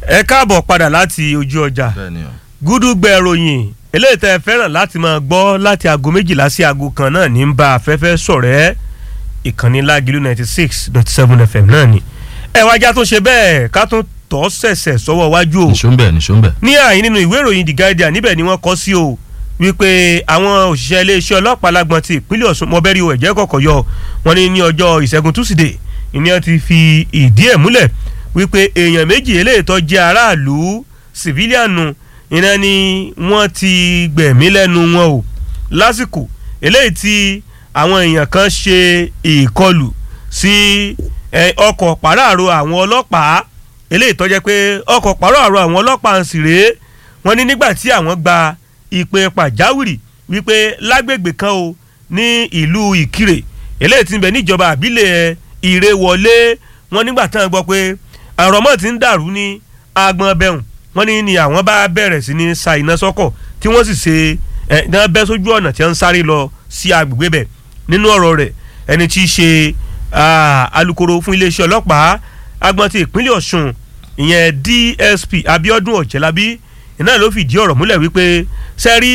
ẹ káàbọ̀ padà láti ojú ọjà bẹ́ẹ̀ni o. gúdúgbẹ̀ ròyìn eléyìí tẹ́ ẹ fẹ́ràn láti máa gbọ́ láti aago méjìlá sí aago kan náà ní ń bá afẹ́fẹ́ sọ̀rẹ́ ìkànnì lágìlú ninety six dot seven fm náà ni ẹ wájà tó ṣe bẹ́ẹ̀ ká tún tọ́ sẹ̀sẹ̀ sọ́wọ́ wájú o nìṣó ń bẹ̀ nìṣó ń bẹ̀. ní àyín nínú ìwé ìròyìn the guardian níbẹ̀ ni wọ́n kọ́ sí o wípé àwọn òṣìṣẹ́ iléeṣẹ́ ọlọ́pàá lágbọ́n ti ìpínlẹ̀ ọ̀ṣun mọ́bẹ́rì o ẹ̀jẹ̀ kọ̀kọ̀ yọ wọn ní ní ọjọ́ ìṣẹ́gun túsídẹ̀ẹ́ ìní wọn ti fi ìdí ẹ̀ múlẹ̀ wípé èèyàn méjì eléyìí tó jẹ́ aráàlú sìfílíànù iná ni wọ́n ti gbẹ̀mí lẹ́nu wọn o lásìkò eléyìí tí àwọn èèyàn kan ṣe ìkọlù sí eh, ọkọ̀ pàráàrò àwọn ọlọ́pàá eléyìí tó jẹ́ pé ọkọ̀ pàráàrò àwọn ọlọ́pàá ń sì rèé wọ́n ní nígbà tí àwọn gba ìpè pàjáwìrì wípé lágbègbè kan o ní ìlú ìkirè eléyìí tí ń bẹ níjọba àbílẹ̀ ìrèwọlé wọ́n nígbà tí wọ́n gbọ́ pé àrọ̀mọ́ ti ń dàrú ní agbọn bẹ́hùn wọ́n ní ni àwọn bá bẹ̀rẹ̀ sí ní sa iná sọ́kọ̀ tí wọ́n sì ṣe ẹ̀ náà bẹ́ sójú ọ̀nà tí wọ́n ń sáré lọ sí agbègbè bẹ̀ nínú ọ̀rọ̀ rẹ̀ ẹni tí í ṣe alukoro fún iléeṣẹ́ ọlọ́pàá agbọn ti ìpínlẹ̀ ọ̀ṣun ìyẹn dsp abiodun ọ̀jẹ̀lábí iná ló fìdí ọ̀rọ̀ múlẹ̀ wípé sẹ́rí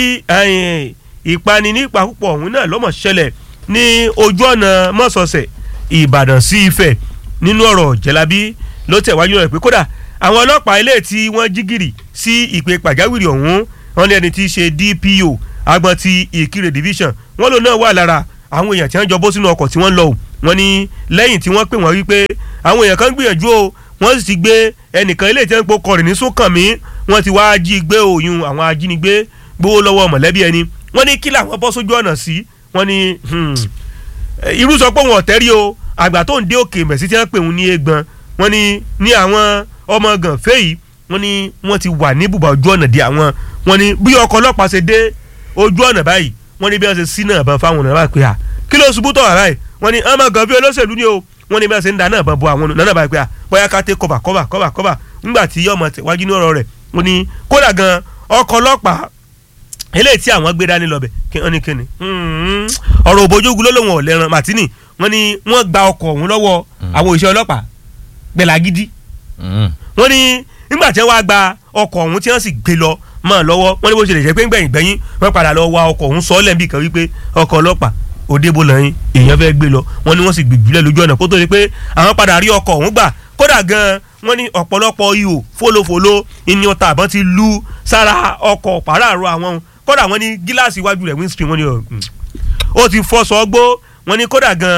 ìpani nípa púpọ̀ ọ̀hún náà lọ́mọ̀ ṣẹlẹ̀ ní ojú ọ̀nà mọ́sọ̀ọ̀sẹ̀ ìbàdàn sí ifẹ̀ nínú ọ̀rọ̀ ọ̀jẹ̀lábí ló tẹ̀wájú rẹ̀ pé kódà àwọn ọlọ́pàá ilé tí wọ́n jí gìrì sí ìpè pàjáwìrì ọ̀hún wọ́n ní ẹni tí í ṣe dpo agbọn ti ìkirè division wọ́n lò náà wà lára àwọn èèyàn tí wọ́n jọ bó sínú ọkọ̀ tí wọ́n lọ wọ́n ní lẹ́yìn tí wọ́n pè wọ́n wípé àwọn èèyàn kan gbìyànjú o wọ́n sì ti gbé ẹnìkan ilé tí wọ́n po kọrin ní sókànmí wọ́n ti wáá jí gbé òyìn àwọn ajínigbé gbowó lọ́wọ́ mọ̀lẹ́bí ẹni wọ́n ní kí làwọn bọ́ sójú ọ̀nà sí wọ́n ní irú sọ pé wọn ọ̀tẹ́ rí o àgbà tó ń dé òkè mẹ̀sí tí wọ́n pè wọ́n ní egbọn wọ́n ní ní àwọn ọmọ gànfẹ́ yìí wọ́n ní wọ́n ti wà ní bùbá ojú ọ̀nà di àwọn wọ́n ní bí ọkọ̀ ọlọ́pàá ṣe dé ojú ọ̀nà báyìí wọ́n ní bí wọ́n ṣe sí náà bàn fáwọn ọ̀nà pé à kí ló ṣubú tọ̀ wá báyìí wọ́n ní ọmọ gànfẹ́ olóṣèlú ni o wọ́n ní bí wọ́n ṣe ń da náà bàn bo àwọn ọ̀nà báyìí pé à bóyá ká tẹ́ kọ́bà kọ́bà kọ́bà kọ́bà ńgbà tí yọmọ tẹ̀wájú ní ọ̀rọ̀ rẹ̀ wọ́n ní kódà gan ọkọ̀ ọlọ́pàá eléyìí tí àwọn gbé dání lọ́bẹ̀ kí wọ́n ní kíni ọ̀rọ̀ òbójúgu ló lóun ọ̀lẹ́ran màtínì wọ́n ní wọ́n gba ọkọ̀ ọ̀hún lọ́wọ́ àwọn òṣìṣẹ́ ọlọ́pàá gbẹ̀lágídí wọ́n ní nígbà tí wọ́n á gba ọkọ̀ ọ̀hún tí wọ́n sì gbé lọ mọ́ lọ́wọ́ wọ́n ní bó ṣe lè jẹ́ pé gbẹ̀yìn gbẹ̀yìn wọ́n padà lọ wa ọkọ̀ ọ̀hún sọ́ọ́lẹ̀ níbi kan wípé ọkọ̀ ọlọ́pàá òde bó lọ́yìn èèyàn fẹ́ gbé lọ wọ́n ní wọ́n sì gbìgbìlẹ̀ lójú ọ̀nà kó tó di pé àwọn padà rí ọkọ̀ ọ̀hún gbà kódà gan wọ́n ní ọ̀pọ̀lọpọ̀ ihò fólófóló ìní ọta àbọ̀n ti lu sára ọkọ̀ pàráàrọ̀ àwọn kódà wọ́n ní gíláàsì iwájú rẹ̀ windscreen wọ́n ní ó ti fọ́ sọ́gbó wọ́n ní kódà gan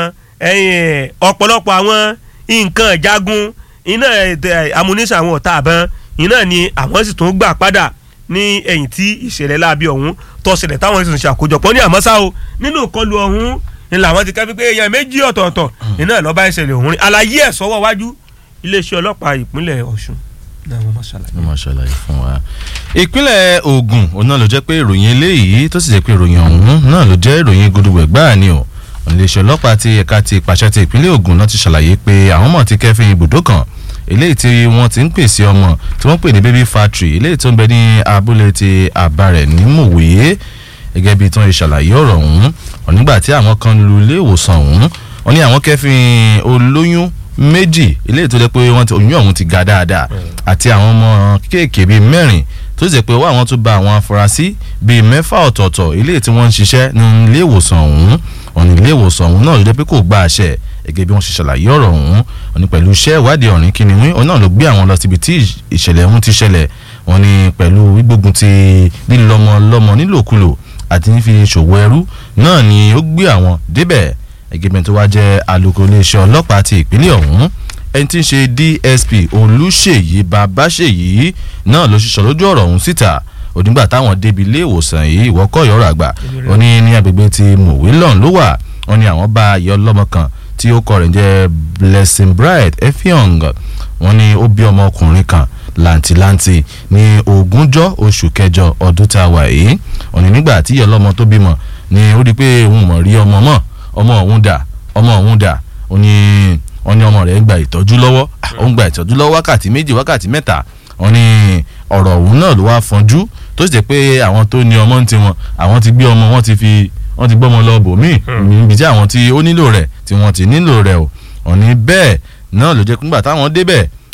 ọ̀pọ̀lọpọ̀ àwọn nǹkan ìjagun iná amúnísà àwọn ọ̀tá àbọ̀n iná ni àwọn sì tún gbà padà ní ẹ̀yìn tí ìṣẹ̀lẹ̀ láabi ọ̀hún tọ́sẹ̀lẹ̀ táwọn sì ń ṣàkójọpọ̀ ní àmọ́sá o nínú ìkọlù ọ̀hún ni làwọn ti kẹ́fí pé èèyàn méjì ọ̀tọ̀ọ̀tọ̀ iná lọ́ba ìṣẹ̀lẹ̀ ọ̀hún rí àlàyé ẹ̀ sọ́wọ́ wájú iléeṣẹ́ ọlọ́pàá ìpínlẹ̀ ọ̀ṣun náà wọ́n máa ṣàlàyé. wọ́n máa ṣàlàyé fún wa. ìpínlẹ̀ Ògùn òun náà ló jẹ́ pé ìròyìn eléyìí tó sì jẹ́ pé ìròyìn ọ̀hún náà ló jẹ́ ìròyìn gudugbẹ̀ gbáà ni o iléeṣẹ́ ọlọ́pàá ti ẹ̀ka ti ìpàṣẹ ti ìpínlẹ̀ Ògùn náà ti ṣàlàyé pé àwọn mọ̀ ti kẹ́fín ibùdó kan eléyìí tí wọ́n ti ń pèsè ọmọ tí wọ́n pè ní baby factory eléyìí tó ń bẹ ní abúlé ti àbárẹ̀ ní mòwe gẹ́gẹ́ bí tí wọ́n ṣe ṣàlàyé ọ̀rọ̀ ọ̀hún nígbà tí àwọn kan lu ilé ìwòsàn ọ̀hún wọ́n ní àwọn kẹ́fín olóyún méjì eléyìí tó jẹ́ pé wọ́n ti oyún ọ̀hún ti ga dáadáa àti àwọn ọmọ kéèké bíi mẹ́rin tó ṣe pé wọ́n àwọn tún bá àwọn afurasí bíi mẹ́fà ọ̀tọ̀ọ̀tọ̀ eléyìí tí wọ́n ń ṣiṣẹ́ ní ilé ìwòsàn ọ̀hún ọ̀nà ilé ìwòsàn ọ̀hún náà ló jẹ́ pé kò gba àṣẹ gẹ́gẹ́ bí wọ́n ṣe ṣàlàyé ọ̀rọ̀ ọ̀hún wọ́n ní pẹ̀lú iṣẹ́ ìwádìí ọ̀rìn kìnìún ọ̀hún náà ló gbé àwọn lọ síbi tí ìṣẹ̀lẹ̀ ọ̀hún ti ṣẹlẹ̀ wọ́n ní pẹ̀lú gbígbógun ti lílọ́mọ lọ́mọ nílòkulò àti nífi ṣòwò ẹrú náà ni ó gbé àwọn débẹ̀ ẹgbẹ́ tó wá jẹ́ alukoro iléeṣẹ́ ọlọ́pàá ti ìpínlẹ̀ ọ̀hún ẹni tí ń ṣe DSP Olúṣèyí Babáṣèyí náà ló ṣiṣọ́ lójú ọ̀rọ̀ ọ̀hún síta onígbà táwọn débi ilé ìwòsàn yìí ìwọ́kọ̀ yọ̀rọ̀ àgbà ó ní ní agbègbè ti mòwílọ̀n ló wà wọ́n ní àwọn bá ayé ọlọ́mọ kan tí ó kọ rẹ̀ jẹ́ Blessing Bright Effiong wọ́n ní ó bí ọmọkùnrin kan làǹtìlanti ní ogúnjọ́ oṣù kẹjọ ọdún tá a wà yìí wọ́n ní nígbà tí ìyá ọlọ́mọ tó bímọ ni ó rí i pé òun mọ̀ rí ọmọ mọ́ ọmọ òun dà ọmọ òun dà ó ní wọ́n ní ọmọ rẹ̀ ń gba ìtọ́jú lọ́wọ́ ó ń gba ìtọ́jú lọ́wọ́ wákàtí méjì wákàtí mẹ́ta wọ́n ní ọ̀rọ̀ òun náà ló wá fọ́njú tó sì jẹ́ pé àwọn tó ní ọmọ ń tiwọn àwọn ti gbé ọmọ wọn ti fi wọ́n ti gbọ́mọ lọ bòmíì níbi tí àwọn tí ó nílò rẹ̀ tí wọ́n ti nílò rẹ̀ o wọ́n ní bẹ́ẹ̀ náà ló jẹ́ pé nígbà táwọn débẹ̀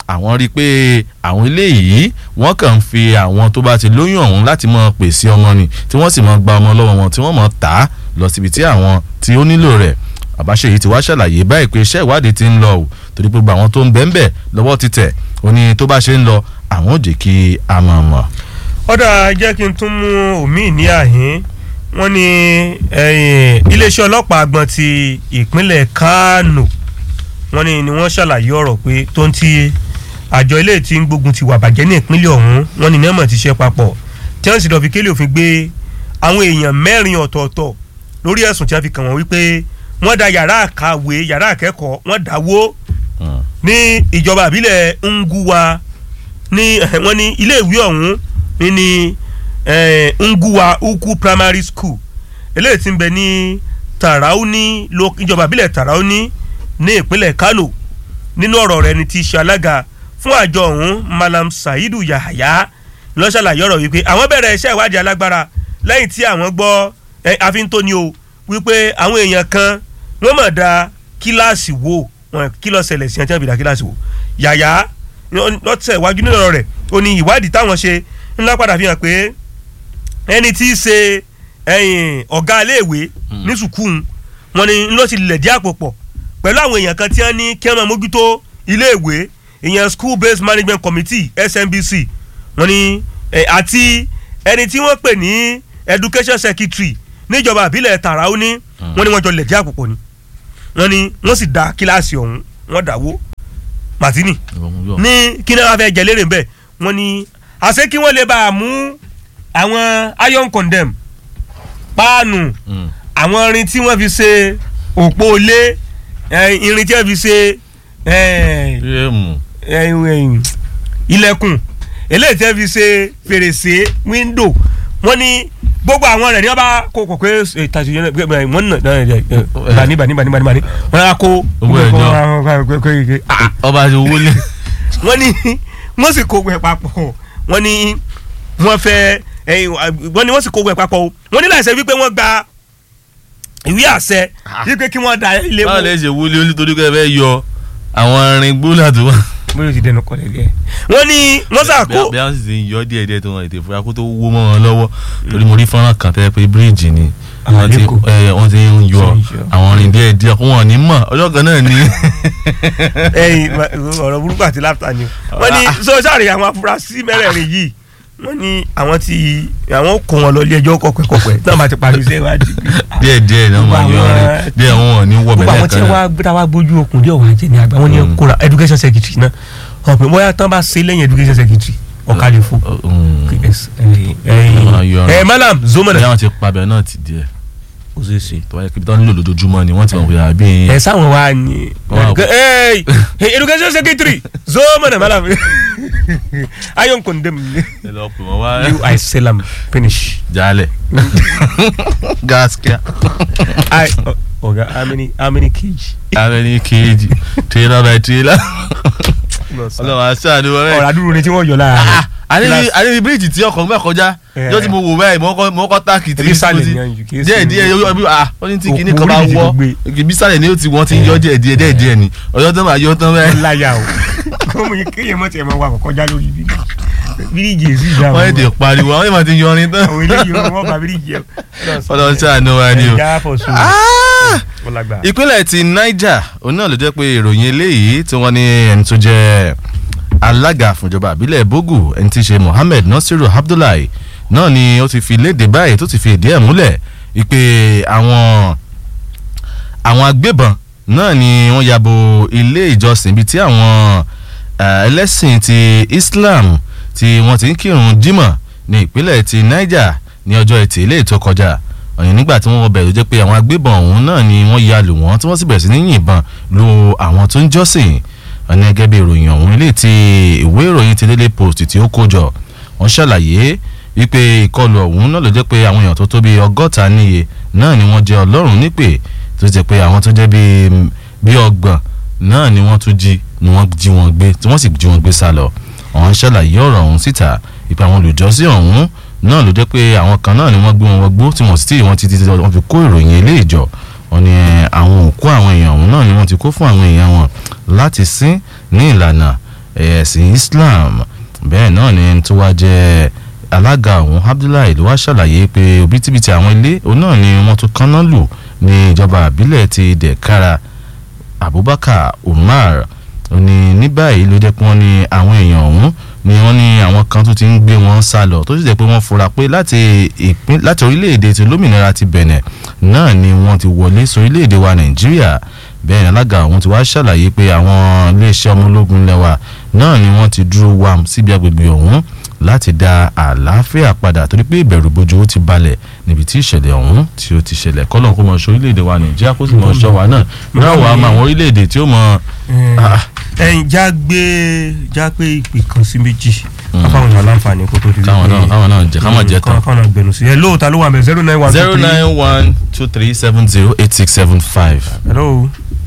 àwọn rí i pé àwọn eléyìí wọ́n kàn ń fi àwọn tó bá ti lóyún ọ̀hún láti máa pèsè ọmọ ni tí wọ́n sì máa gba ọmọ lọ́wọ́ wọn tí wọ́n máa tà á lọ síbi tí àwọn tí ó nílò rẹ̀ àbáṣe yìí ti wá ṣàlàyé báyìí pé iṣẹ́ ìwádìí ti ń lọ o torí pé gbogbo àwọn tó ń bẹ́ẹ̀ bẹ́ẹ̀ lọ́wọ́ ti tẹ̀ ó ní tó bá ṣe ń lọ àwọn ò jẹ́ kí a mọ̀ mọ̀. ọ̀dà jẹ́ kí n tún mú omi ní àhín wọ́n ní iléeṣẹ́ ọlọ́pàá àgbọ̀n ti ìpínlẹ̀ Kánò wọ́n ní ni wọ́n ṣàlàyé ọ̀rọ̀ pé tó ń ti àjọ ilé tí ń gbógun ti wà bàjẹ́ ní ìpínlẹ̀ ọ̀hún wọ́n ní nẹ́mọ̀ ti ṣe papọ̀ tí wọ́n sì lọ́ọ́ fi kélé òfin gbé àwọn èèyàn mẹ́rin ọ̀tọ̀ọ̀tọ̀ lórí ẹ̀sùn tí wọ́n fi kàn wọ́n wípé wọ́n da yàrá àkàwé yàrá akẹ́kọ̀ọ́ wọ́n dáwó ní ìjọba àbílẹ̀ Nguwa ní wọ́n ní ilé ìwé ọ̀hún ní ní Nguwa Ukwu Primary School eléyìí tí ń bẹ ní Tarauni ìjọba àbílẹ̀ Tarauni ní ìpínlẹ̀ Kano nínú ọ̀rọ̀ rẹ̀ ni ti ṣe alága fún àjọ ọ̀hún Malam Saidu Yahaya ló ṣàlàyé ọ̀rọ̀ wípé àwọn bẹ̀rẹ̀ iṣẹ́ ìwádìí alágbára lẹ́yìn tí àwọn gbọ́ àfíntóni o wípé àwọn èèyàn kan wọ́n mọ̀ da kíláàsì wo wọn kí ló ṣẹlẹ̀ sí ẹni tí wọ́n fi da kíláàsì wo Yahaya lọ́tẹ̀ iwájú nínú ọ̀rọ̀ rẹ̀ ó ní ìwádìí táwọn ṣe ńlá padà fi hàn pé ẹni tí í ṣe ọ̀gá iléèwé ní sùkúù wọn ni ló ti lẹ̀ dí àpò pọ̀ pẹ̀lú àwọn èèyàn kan tí wọ́n ní kí wọ́n máa mójútó iléèwé ìyẹn school based management committee SMBC wọ́n ní àti ẹni tí wọ́n pè ní education secretary níjọba àbílẹ̀ Tarauni wọ́n ní wọ́n jọ lẹ̀ dí àpò pọ̀ ni wọ́n ní wọ́n sì da kíláàsì ọ̀hún wọ́n dàwó Martini ní kí náà wọ́n fẹ́ jẹ lérè ńbẹ̀ wọ́n ní àṣé kí wọ́n lè bá a mú àwọn iron condemn páànù àwọn irin tí wọ́n fi ṣe òpó ilé irin tí wọ́n fi ṣe ilẹ̀kùn eléyìí tí wọ́n fi ṣe fèrèsé wíńdò wọ́n ní gbogbo àwọn rẹ̀ ní wọ́n bá kó kò pé tàṣí wọ́n nà bani bani bani bani bani wọ́n á kó owó ẹjọ́ ọba àti owó lé. wọ́n ní wọ́n sì kó gbẹ papọ̀ wọ́n ní wọ́n fẹ́ wọ́n ní wọ́n sì kó gbẹ papọ̀ o wọ́n ní láìsẹ̀ wípé wọ́n gba ìwé àṣẹ wípé kí wọ́n da ilé báwo lè ṣe wúlé nítorí pé ẹ fẹ́ yọ àwọn irin gbólà tó wà. bóyá o ti dẹnu kọlẹ̀ díẹ̀. wọ́n ní wọ́n sàkó. bí wọ́n sì ti ń yọ díẹ̀ díẹ̀ tó wọn ètè fúra kó tó wó mọ́ wọn lọ́wọ́ torí mo rí fọ́nrán kan tẹ́ pé bíríìjì ni wọ́n ti wọ́n ti ń yọ àwọn irin díẹ̀ díẹ̀ kó wọn ní mọ̀ ọjọ́ kan náà ni. ẹyin ọ̀rọ̀ burúkú àti láfta ni wọ́n ní sọ́sàrì àwọn afurasí mẹ́rẹ̀ẹ̀rin yìí wọ́n ní àwọn tí àwọn kò wọn lọ ilé ẹjọ́ kọ̀pẹ́kọ̀pẹ́ náà bá ti parí iṣẹ́ ìwádìí. díẹ̀ díẹ̀ náà máa yọ ọ̀rẹ́ díẹ̀ wọn ò ní wọ gbogbo bẹ́ẹ̀ àwọn tí kan wọ́n gbéra wá gbójú okùn díẹ̀ wà jẹ́ ní àgbà wọ́n ní kóra education secretary náà ọ̀pẹ bóyá tán bá ṣe lẹ́yìn education secretary ọ̀kadì fún. ẹ malam zomana. bóyá wọn ti pabẹ náà ti díẹ̀ ó ṣeé ṣe. tó wáyé kíbi tó ń lò lójoojúmọ́ ni wọ́n ti mọ̀ pé àbí. ẹ sáwọn wa ni Wọ́n á- ẹ education secretary zomana malam ayon condemn ẹ lọ pè wọ́n wá you i sell am finish. jalè gaskiya I, uh, Oga, how many how many kg? abẹni kejì trailer by trailer ọlọ́run aṣáájú wọn ọ̀rọ̀ bẹ́ẹ̀. àdúró ni tí wọ́n yọ lára rẹ̀. àníbi àníbi bíríìjì tí ọkọ̀ gbà kọjá Eh. yóò ti mo wò báyìí mo kọ́ mo kọ́ táàkì tí Ebi sàlẹ̀ ni àyù, kìí díẹ̀ ṣe- díẹ̀ yóò bí ah wọ́n ní tí kinní Òkú kan bá bíríìjì wọ́ tó gbé. ibi sàlẹ̀ ni ó ti wọ́n ti ń yọ díẹ̀ díẹ̀ díẹ̀ díẹ̀ ni ọjọ́ tó máa yọ tán bẹ́ẹ̀. láyà o kọ́mọ yìí kéèyàn mọ̀ tiẹ̀ máa wà kọjá lórí bíríìjì bíríìjì èsì ìjà wọ́n èdè pariwo àwọn èèyàn ti yọrin tán àwọn eléyìí wọn bá bíríìjì ẹ. ọlọ́run ṣàánú wa ni o. ẹja fọ̀sùn Ah! wọn lágbà. ìpínlẹ̀ ti niger òun náà ló jẹ́ pé ìròyìn eléyìí tí wọ́n ní ẹni tó jẹ́ alága fúnjọba àbílẹ̀ bogu ẹni tí í ṣe mohammed nasiru abdullahi náà ni ó ti fi léde báyìí tó ti fi ìdí ẹ̀ múlẹ̀ wípé àwọn àwọn agbébọn náà ni wọ́n ya bo ilé ìjọsìn ibi tí àwọn eh, ẹlẹ́sìn ti islam tí wọ́n ti ń kírun jímọ̀ ní ìpínlẹ̀ ti niger ní ọjọ́ ẹtì ilé tó kọjá ọ̀yìn nígbà tí wọ́n wọ bẹ̀rù jẹ́ pé àwọn agbébọn ọ̀hún náà ni wọ́n ya lù wọ́n tí wọ́n sì bẹ̀rẹ̀ sí ní yìnbọn lu àwọn tó ń jọ́sìn ọ̀nà gẹ́gẹ́ bí ìròyìn ọ̀hún ilé tí ìwé ìròyìn ti Daily Post tí ó kó jọ wọ́n ṣàlàyé wípé ìkọlù ọ̀hún náà ló jẹ́ pé àwọn èèyàn tó tó bí ọgọ́ta níye náà ni wọ́n jẹ́ ọlọ́run nípè tó jẹ́ pé àwọn tó jẹ́ bí bí ọgbọ̀n náà ni wọ́n tún jí ni wọ́n jí wọn gbé tí wọ́n sì jí wọn gbé sá lọ àwọn ṣàlàyé ọ̀rọ̀ ọ̀hún síta ìpè àwọn olùjọ́sìn ọ̀hún náà ló jẹ́ pé àwọn kan náà ni wọ́n gbé wọn wọgbó tí wọ́n sì tí wọ́n ti ti wọ́n fi kó ìròyìn ilé ìjọ wọn ni àwọn òkú àwọn èèyàn ọ̀hún náà ni wọ́n ti kó fún àwọn èèyàn wọn láti sin ní ìlànà ẹ̀sìn Islam bẹ́ẹ̀ náà ni ẹni tó wá jẹ́ alága ọ̀hún Abdullahi ló wá ṣàlàyé pé òbítíbitì àwọn ilé òun náà ni wọ́n tún kaná lù ní ìjọba àbílẹ̀ ti Dẹ̀kára Abubakar Umar ó ní ní báyìí ló jẹ́ pé wọ́n ní àwọn èèyàn ọ̀hún ni wọ́n ní àwọn kan tó ti ń gbé wọn sá lọ tó sì jẹ́ pé wọ́n fura pé láti ìpín láti orílẹ̀-èdè ti lómìnira ti Benin náà ni wọ́n ti wọlé sórílẹ̀-èdè wa Nàìjíríà bẹ́ẹ̀ ni alága ọ̀hún ti wá ṣàlàyé pé àwọn iléeṣẹ́ ọmọ ológun lẹ́wà náà ni wọ́n ti dúró wàm síbi agbègbè ọ̀hún láti dá àlàáfíà padà torí pé ìbẹ̀rù bojo ó ti balẹ̀ níbi tí ìṣẹ̀lẹ̀ ọ̀hún tí ó ti ṣẹlẹ̀ kọ́lọ̀ kó mọ̀ ṣọ́ orílẹ̀-èdè wa Nàìjíríà kó sì mọ̀ ṣọ́ wa náà náà wàá mọ àwọn orílẹ̀-èdè tí ó mọ̀ ẹyin já gbé já pé ìpè kan sí méjì káfáwọn èèyàn láǹfààní kó tó di káwọn náà káwọn náà jẹ káwọn jẹ tán. káwọn náà gbẹnu sí ẹ lóòótọ́ ló wà mẹ́ zero nine one two zero three. nine one two three seven zero eight six seven five. hello.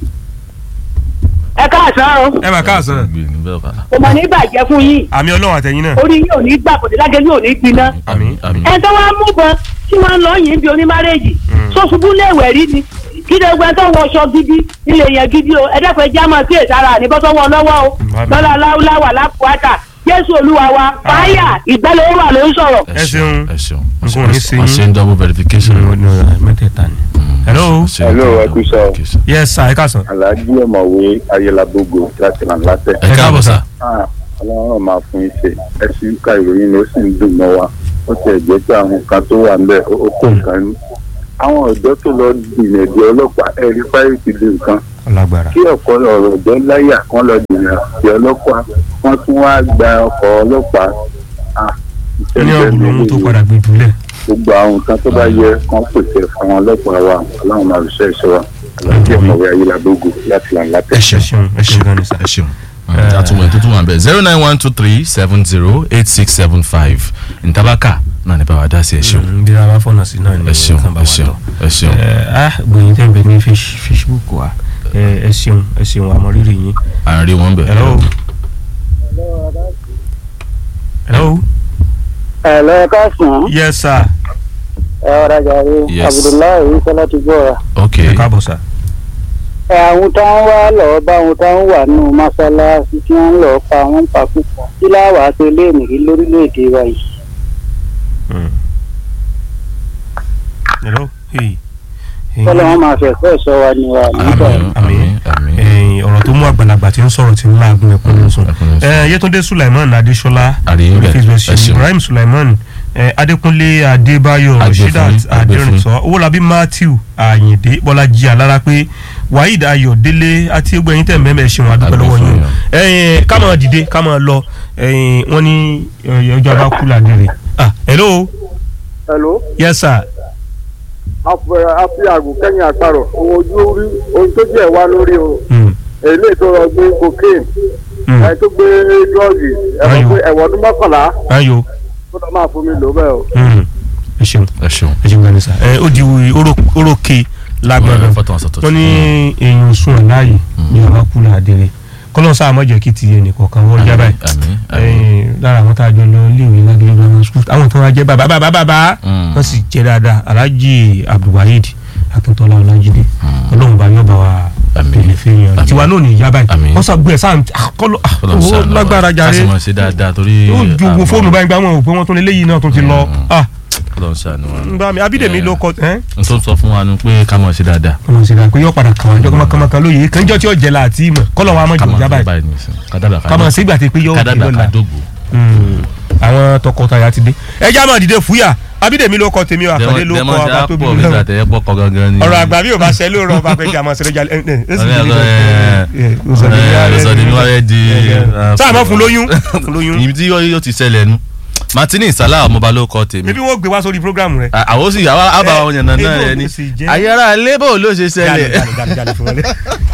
ẹ káàsán o ẹ bá káàsán kò mọ̀ ní bàjẹ́ fún yín àmì ọlọ́run àtẹ̀yìn náà. orí yín ò ní gbà kò ní lágẹ̀ yín ò ní gbiná àmín àmín. ẹ tó wá mú bọ tí wọ́n ń lọ yìn bí onímárèjì tó ṣubú léèwẹ̀ rí ni kí ló gbẹ tó wọ ọṣọ gidi ilé yẹn gidi o ẹ dẹ́kun ẹjẹ́ àmọ́ sí èsàrà àníbọ́sọ́ wọn lọ́wọ́ o lọ́la láwùláwà lápùwátà jésù olúwa wa fáyà ìgbẹ́lẹ̀ wà ló ń sọ̀rọ̀. ẹ ṣeun. ẹ ṣeun Nǹkan ò ní ṣe wọ́n yín. ṣe ń double verification. mẹ́tẹ̀ẹ̀ta ni. hello. Hello, ẹ kú iṣẹ́ o. yes sir ẹ káàsán. Alhaji ọ̀mọ̀wé ayélujábógo láti ràn látẹ̀. ẹ káàbọ̀ sá. Ah, Ọlọ́run máa fún yín ṣe ẹ sì ń ka ìròyìn ló sì ń dùn mọ́ wa ó ti ẹ̀ jẹ́ pé àwọn kan tó wà ńbẹ̀ ó ó tó nǹkan ní. àwọn ọ̀dọ́ tó lọ dìnnà di ọlọ́pàá ẹ rí fáyọ̀ ti di nǹkan ọlágbára. kí ọ̀pọ̀ ọ̀rọ̀ ọ̀dọ́ láyà kan lọ dìnnà di ọlọ́pàá wọ́n tún wá gba ọkọ̀ ọlọ́pàá. Ah, iṣẹ́ ní ìfẹ́ ọ̀gbìn mi ohun tó lè padà gbé jùlẹ̀. gbogbo àwọn nǹkan tó bá yẹ kán pèsè fún àwọn ọlọ́pàá wa ọlọ́run máa fi ṣe ẹ̀ṣọ́ wa Alhaji ọ̀mọ̀wé ayélujábógo láti ràn látẹ̀. ẹ ṣeun ẹ ṣeun ẹ ṣeun gan ni sir. ẹ ṣeun. àtúwẹ̀ tó tún wà bẹ́ẹ̀ zero nine one two three seven zero eight six seven five ntabaka náà ní bá wa dá sí ẹ ṣeun. bí a bá fọ̀nà sí náà ni ẹ ṣeun nǹkan bá ẹ wà ṣeun lọ. ẹ ṣeun. ẹ ah gbòyìn tẹ́ ń bẹ ní Face- Facebook wa ẹ ẹ ṣeun ẹ ṣeun àmọ́ rírì yín. à ń rí wọn bẹ̀. hello. hello. ẹ lọ káàsán yes sir. ẹ ọ̀rọ̀ jàre Yes. abdullahi sọlá ti gbọ́ wa. ok ẹ káàbọ̀ sir. ẹ àwọn tó ń wá lọ bá àwọn tó ń wà nù mọ́ṣáláṣí tí wọ́n ń lọ pa wọ́n pa púpọ̀ kí láwàá tó lé nìyí lórílẹ̀‐èdè wa yìí. Mm. hello. Hey. Hey. kọ́lọ́ wọn máa fẹ̀fẹ́ sọ wa ni wa nígbà àmín àmín àmín. ẹ̀yin ọ̀rọ̀ tó mú àgbàlagbà tí ń sọ̀rọ̀ tí ń láàgùn ẹ̀kún ló sùn. ẹkún ló sùn. ẹ Yétúndé Sulaiman Adéṣọlá àríyìn bẹ̀ Facebook ẹ ṣeun. Ibrahim Sulaiman ẹ, Adékúnlé Adébáyọ̀ Agbèfún, Rasheedat Agbèfún. Adérìnsọ Owólabí Matthew Àyìndé Bọ́lájí Alára pé Waheed Ayọ̀délé àti gbogbo ẹ̀yin tẹ̀ mẹ́mẹ́ ṣeun adúpẹ́ lọ́wọ́ Agbèfún, yín yeah. ẹ̀yin ká máa dìde ká máa lọ ẹ̀yin wọ́n ní ẹ̀, ọjọ́ bá kú làdìrè. ah hello hello yes sir afi àgùn kẹ́yìn àparọ̀ ohun ojú rí ohun tó jẹ́ wá lórí o Mm, èlé tó lọ gbé cocaine mm, ẹ tó gbé drọ́ọ̀gì ẹ Ayò. mọ̀ pé ẹ̀wọ̀n ọdún mọ́kànlá ayo tó lọ́ máa fún mi lò bẹ́ẹ̀ o. mm, ẹ ṣeun ẹ ṣeun. ẹ ṣeun gani sa ẹ ó di orókè lágbára fọ́tò wọn sọ̀tọ̀. wọ́n ní èèyàn sùn ẹ̀ láàyè ní ọba kú làdìrè kọ́lọ́ sáà mọ̀jẹ̀ kí ti ẹnì kọ̀ọ̀kan wọ́n já báyìí. àmín àmín. ẹ̀yin lára àwọn tá a jọ lọ iléèwé lágbègbè grammar school àwọn tó wá jẹ bàbá bàbá bàbá Mm. wọn sì jẹ dáadáa alhaji abdulwaheed akíntola ọlájídé ọlọ́run bá yọ bá wa Àmín. tẹlẹ fẹyìn Àmín. ọ̀rọ̀ tiwa náà ní ìyá báyìí Àmín. wọn sọ gbé ẹ sáà kọlọ Ọlọ́run ó ṣàánú wa. lágbára ká jàre sì mọ̀ ṣe dáadáa torí. ó ju wo àmọ́- fóònù báyìí gbà wọn ò pé wọn tún lé léyìí náà tún ti lọ ah Ọlọ́run ṣàánú wa. ń bá mi abídèmí ló kọ ẹ n tó ń sọ fún wa ni pé ká mọ̀ ṣe dáadáa. ọmọ sì rà pé yọ padà kàn wájọ kọmọkọmọkan lóye kànjọ tí ó jẹ láti ìmọ̀ kọlọ wọn a mọ̀ ká jù mọ̀ já ṣe báyìí báyìí nìsín. kádàbà ká kàmọ̀ sígbà tí pé yọ òkè kádàbà ká lọ́la dógbò. Mm. àwọn tọkọtaya ti dé ẹjẹ máa dìde fúyà abídèmí ló kọ tèmi o àkàndé ló kọ dẹ́mọ̀ ṣe ọba tóbi àpò mi lọ́wọ́ gbàtẹ́ ẹ̀ bọ́kọ gangan ni. ọ̀rọ̀ àgbà bí o bá ṣe ló rọ ọba pé kí a máa ṣe lójà ẹ ẹ ẹ sì Ọ̀rẹ́ lè ọ̀rẹ́ ẹ̀ ọ̀sọ̀dì mi wáyé di. sáà má fún lóyún fún lóyún ibi tí yóò ti ṣẹlẹ̀ nu. Martini Salah ọmọba ló kọ tèmi. ebi wọn gbé wá sórí programu rẹ. À- àwọn sì àwa àbá àwọn yànnà náà Eh, rẹ ni. eh, sì jẹ́- ayára lébò ló ṣe ṣẹlẹ̀. Jáde, jáde, jáde, jáde fún wọlé.